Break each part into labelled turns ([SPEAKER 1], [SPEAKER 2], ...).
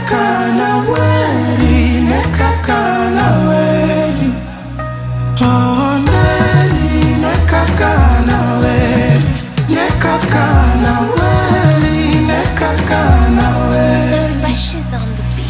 [SPEAKER 1] kaka na weri, ne kaka na weri. Oh, neri, ne kaka na weri, ne kaka na weri, ne kaka na weri.
[SPEAKER 2] So fresh is on the beat.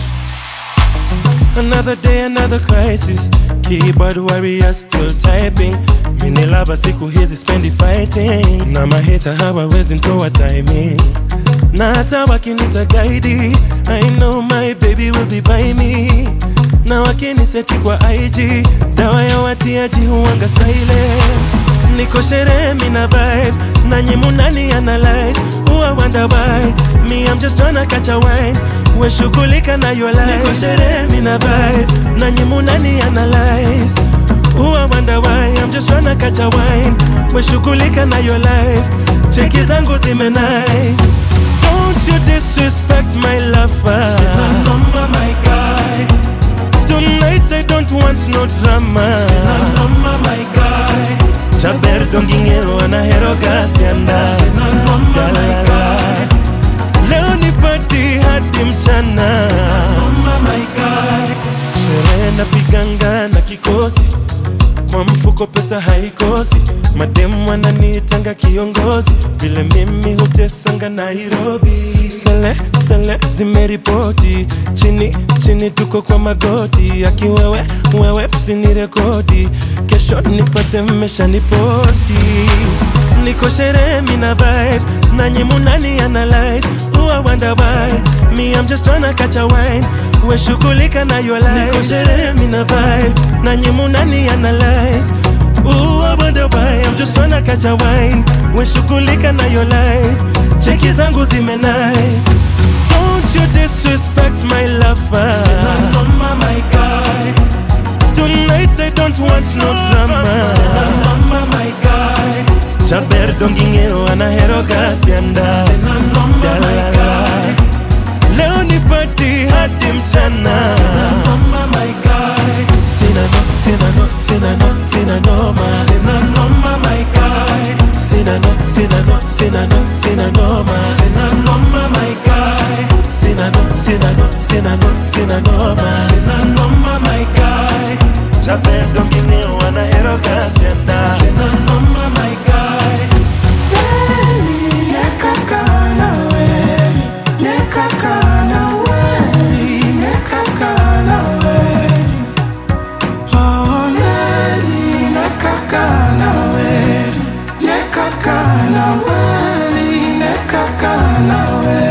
[SPEAKER 3] Another day, another crisis. Keyboard warrior still typing. Mini lava siku hizi spendi fighting. Na maheta hawawezi ntoa timing. Na hata wakinita guide, I know my baby will be by me. Na wakiniseti kwa IG, dawa ya watiaji huwanga silence. Niko sherehe mina vibe, nanyi munani analyze. Huwa wonder why, me I'm just tryna catch a wine. We shughulika na your life. Niko sherehe mina vibe, nanyi munani analyze. Huwa wonder why, I'm just tryna catch a wine. We shughulika na your life. Cheki zangu zime nice. Don't you disrespect my lover.
[SPEAKER 1] Sina noma, my guy.
[SPEAKER 3] Tonight I don't want no drama.
[SPEAKER 1] Sina noma, my guy.
[SPEAKER 3] Chaber dongingero anahero gasianda.
[SPEAKER 1] Sina noma, my
[SPEAKER 3] Jalala.
[SPEAKER 1] guy.
[SPEAKER 3] Leo ni party hadi mchana.
[SPEAKER 1] Noma, my guy.
[SPEAKER 3] Sherehe napiganga na kikosi, kwa mfuko pesa haikosi. Mademu wananiitanga kiongozi, vile mimi hutesanga Nairobi. Sele sele zimeripoti, chini chini tuko kwa magoti. Akiwewe wewe usinirekodi, kesho nipate mmeshaniposti. Niko sherehe mina vibe, nanyi munani analyze. Huwa wonder why, me I'm just tryna catch a wine. We shughulika na your life. Niko sherehe mina vibe, nanyi munani analyze. Ooh, I wonder why I'm just tryna catch a wine. We shughulika na your life. Cheki zangu zime nice. Don't you disrespect my lover.
[SPEAKER 1] Sina noma, my guy.
[SPEAKER 3] Tonight I don't want no drama.
[SPEAKER 1] Sina noma, my guy.
[SPEAKER 3] Chaber dongingero anahero gasianda.
[SPEAKER 1] Sina noma, my
[SPEAKER 3] Jalala.
[SPEAKER 1] guy.
[SPEAKER 3] Leo ni party hadi mchana.
[SPEAKER 1] Sina noma, my guy.
[SPEAKER 3] Sina no, sina no, sina no, sina noma.
[SPEAKER 1] Sina noma, my guy.
[SPEAKER 3] Sina no, sina no, sina no, sina noma.
[SPEAKER 1] Sina noma, my guy.
[SPEAKER 3] Sina no, sina no, sina no, sina noma.
[SPEAKER 1] Sina noma, my guy.
[SPEAKER 3] Chaber dongingero anahero gasianda.
[SPEAKER 1] Sina noma, my guy. Weri, ne kaka na weri, ne kaka na weri, ne kaka na weri. Oh, neri, ne kaka na weri, ne kaka na weri, ne kaka na weri.